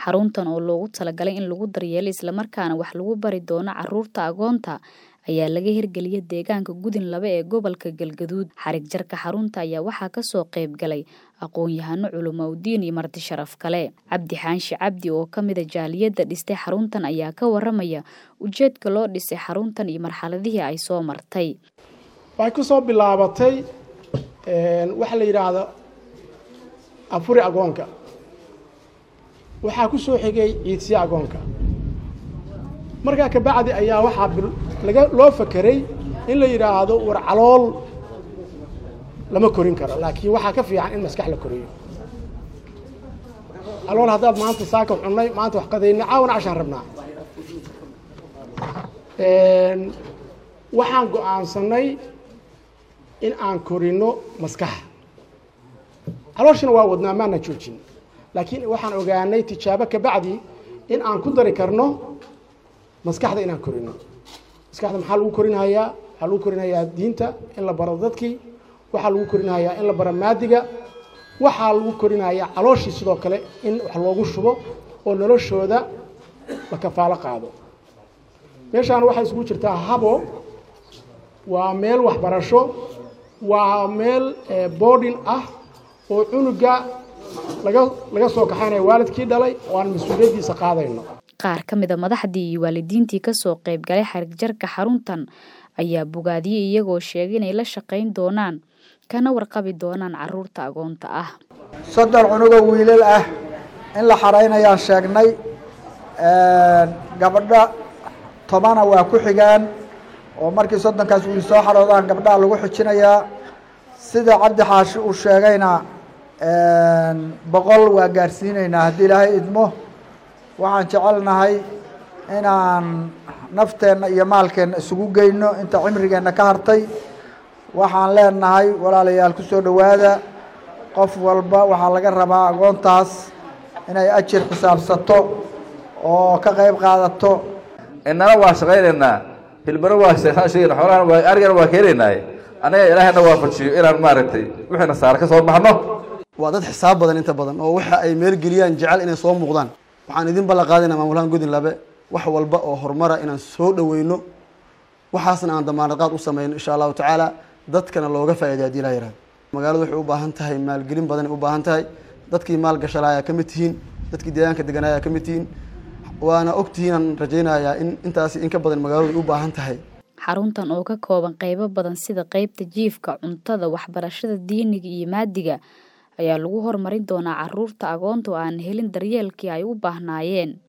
Xaruntan oo loogu talagalay in lagu daryeelo isla markaana wax lagu bari doono carruurta agoonta ayaa laga hirgeliyay deegaanka Gudin Laba ee gobolka Galgaduud. Xarig jarka xarunta ayaa waxaa ka soo qayb galay aqoon-yahano culumaadiin iyo marti sharaf kale. Cabdi Xaashi Cabdi oo ka mid ah jaaliyadda dhistay xaruntan ayaa ka waramaya ujeedka loo dhisay xaruntan iyo marxaladihii ay soo martay. waxay ku soo bilaabatay waxa la yidhaahdo afuri agoonka waxaa ku soo xigay ciidsiya agoonka markaa kabacdi ayaa waxaa laga loo fakeray in la yidhaahdo war calool lama korin karo laakiin waxaa ka fiican in maskax la koriyo calool haddaad maanta saaka cunnay maanta wax qadaynay caawana cashaan rabnaa waxaan go-aansanay in aan korino maskaxa calooshina waa wadnaa maana joojin laakiin waxaan ogaanay tijaabo kabacdi in aan ku dari karno maskaxda inaan korino maskaxda maxaa lagu korinhayaa waxaa lagu korinhayaa diinta in la baro dadkii waxaa lagu korinhayaa in la baro maadiga waxaa lagu korinhayaa calooshii sidoo kale in wax loogu shubo oo noloshooda la kafaalo qaado meeshaan waxay isugu jirtaa habo waa meel waxbarasho waa meel boarding ah oo cunuga laga laga soo kaxaynaya waalidkii dhalay oo aan mas-uuliyaddiisa qaadayno qaar ka mid a madaxdii iyo waalidiintii ka soo qayb galay xarig jarka xaruntan ayaa bogaadiyey iyagoo sheegay inay la shaqayn doonaan kana warqabi doonaan carruurta agoonta ah soddon cunugoo wiilal ah in la xaraynayaan sheegnay gabadho tobana waa ku xigaan oo markii soddonkaas wiil soo xaroodaan gabdhaha lagu xijinayaa sida cabdi xaashi uu sheegayna boqol waa gaarsiinaynaa haddii ilaahay idmo waxaan jecelnahay inaan nafteenna iyo maalkeenna isugu geyno inta cimrigeenna ka hartay waxaan leenahay walaalayaal ku soo dhowaada qof walba waxaa laga rabaa agoontaas inay ajir xisaabsato oo ka qayb qaadato innana waa shaqaynaynaa hilbana waa sheegna xoolahana waa arigana waa keenaynaaye anaga ilaahayna waafajiyo inaan maaragtay wixiina saara ka soo baxno waa dad xisaab badan inta badan oo waxa ay meelgeliyaan jecel inay soo muuqdaan waxaan idin ballan qaadayna maamulahaan Gudin Labe wax walba oo horumara inaan soo dhaweyno waxaasna aan damaanad qaad u sameyno insha allahu tacaala dadkana looga faa'iideeyo haddii la yihahdo magaaladu waxay u baahan tahay maalgelin badan ay u baahan tahay dadkii maal gashalaa ayaa ka mid tihiin dadkii deegaanka deganaa ayaa ka mid tihiin waana ogtihiin aan rajaynayaa in intaasi in ka badan magaaladu ay u baahan tahay xaruntan oo ka kooban qaybo badan sida qaybta jiifka cuntada waxbarashada diiniga iyo maadiga ayaa lagu horumarin doonaa carruurta agoonta oo aan helin daryeelkii ay u baahnaayeen